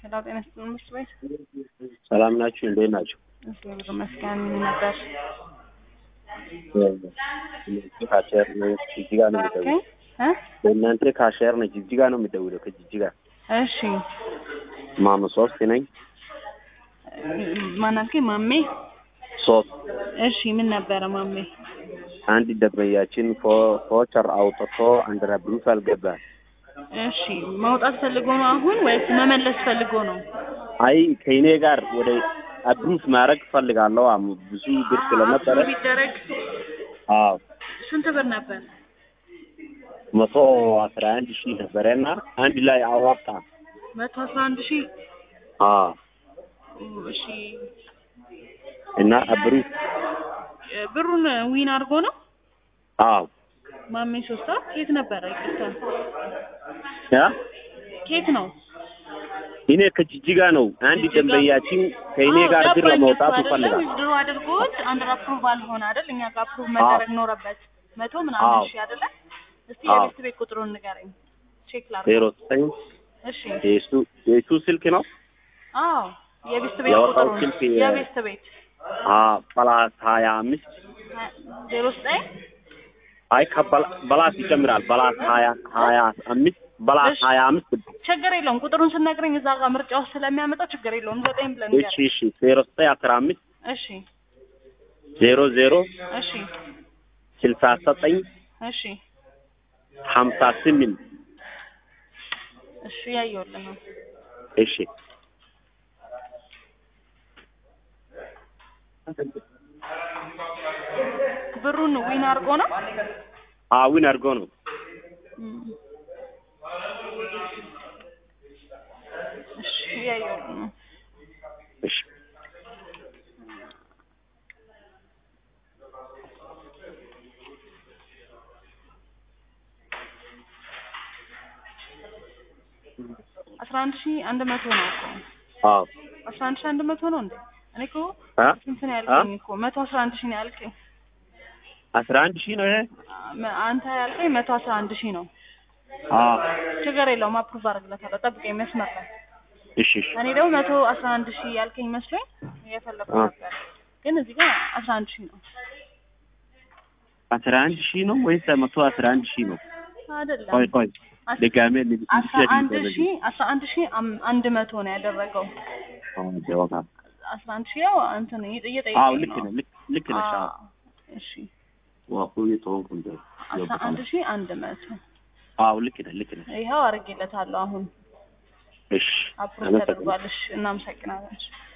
ሄላው ጤና ይስጥልኝ ምሽት ቤት ሰላም ናችሁ? እንዴት ናችሁ? እግዚአብሔር ይመስገን ነበር። ካሸር ነች ጅጅጋ ነው የሚደውለው። እ በእናንተ ካሸር ነች ጅጅጋ ነው የሚደውለው። ከጅጅጋ እሺ ማሙ ሶስት ነኝ ማናልከኝ? ማሜ ሶስት እሺ ምን ነበረ ማሜ? አንድ ደንበኛችን ፎ- ፎቸር አውጥቶ አንድራ ብሩፍ አልገባም። እሺ ማውጣት ፈልጎ ነው አሁን ወይስ መመለስ ፈልጎ ነው? አይ ከእኔ ጋር ወደ አብሩፍ ማድረግ ፈልጋለሁ። አም ብዙ ብር ስለነበረ አፕሩቭ ቢደረግ አዎ ስንት ብር ነበር? መቶ አስራ አንድ ሺህ ነበረና አንድ ላይ አዋጣ። መቶ አስራ አንድ ሺህ አዎ እሺ እና አብሩፍ ብሩን ዊን አድርጎ ነው አዎ ማሜ ሶስት ሰዓት የት ነበረ? ይቅርታ ያ ኬት ነው? እኔ ከጅጅጋ ነው። አንድ ጅጅጋ? ደንበኛችን ከእኔ አዎ፣ ጋር ብር ገባኝ ለመውጣት እኮ አይደለ? ይፈልጋል። ዊዝድሮ አድርጎት አንድ አፕሩቫል ሆነ አይደል? እኛ ጋር አፕሩቭ መደረግ ኖረበት መቶ ምናምን አዎ። ሺህ አይደለ? እስቲ አዎ። የቤት ቤት ቁጥሩን ንገረኝ ቼክ ላድርግ። ዜሮ ዘጠኝ እሺ የሱ የሱ ስልክ ነው። አዎ የቤት ቤት ያወጣው ቁጥሩን ስልክ የ- የቤት ቤት አዎ በላስ ሀያ አምስት ዜሮ ዘጠኝ አይ ከበላስ ይጨምራል። በላስ ሀያ ሀያ አምስት በላስ እሺ። ሀያ አምስት ችግር የለውም ቁጥሩን ስነግረኝ እዛ ጋር ምርጫ ውስጥ ስለሚያመጣው ችግር የለውም። ዘጠኝ ብለን እሺ ንገረኝ። እሺ ዜሮ ዘጠኝ አስራ አምስት እሺ ዜሮ ዜሮ እሺ ስልሳ ዘጠኝ እሺ ሀምሳ ስምንት እሺ ያየሁልህ ነው። እሺ ብሩን ዊን አድርጎ ነው አዊን አድርጎ ነው። እም። እሺ ያየሁልህ ነው። እሺ አስራ አንድ ሺህ አንድ መቶ ነው እኮ አዎ አስራ አንድ ሺህ አንድ መቶ ነው እንዴ? እኔ እኮ አ ስንት ነው ያልከኝ እኮ መቶ አስራ አንድ ሺህ ነው ያልከኝ። አስራ አንድ ሺህ ነው ይሄ። አ- አንተ ያልከኝ መቶ አስራ አንድ ሺህ ነው። አዎ ችግር የለውም አፕሩቭ አድርግለታለሁ። ጠብቀኝ መስመር ላይ እሺ እሺ እኔ ደግሞ መቶ አስራ አንድ ሺህ ያልከኝ መስሎኝ እየፈለኩ አ። ነበር፣ ግን እዚህ ጋር አስራ አንድ ሺህ ነው አስራ አንድ ሺህ ነው ወይስ መቶ አስራ አንድ ሺህ ነው? አይደለም። ቆይ ቆይ አስ- ድጋሜ አስራ አንድ ሺህ አስራ አንድ ሺህ አም- አንድ መቶ ነው ያደረገው። አስራ አንድ ሺህ ያው እንትን አዎ እየጠየቀኝ ልክ ነው። ነህ ልክ ልክ ነሽ። አዎ አዎ፣ እሺ ዋሁ የተወንኩ እንደ አስራ አንድ ሺህ አንድ መቶ አዎ ልክ ነህ ልክ ነህ። ይኸው አድርጌለታለሁ። አሁን እሺ አፕሩቭ አመሰግናለሁ። ተደርጓል። እሺ እናመሰግናለን። እሺ።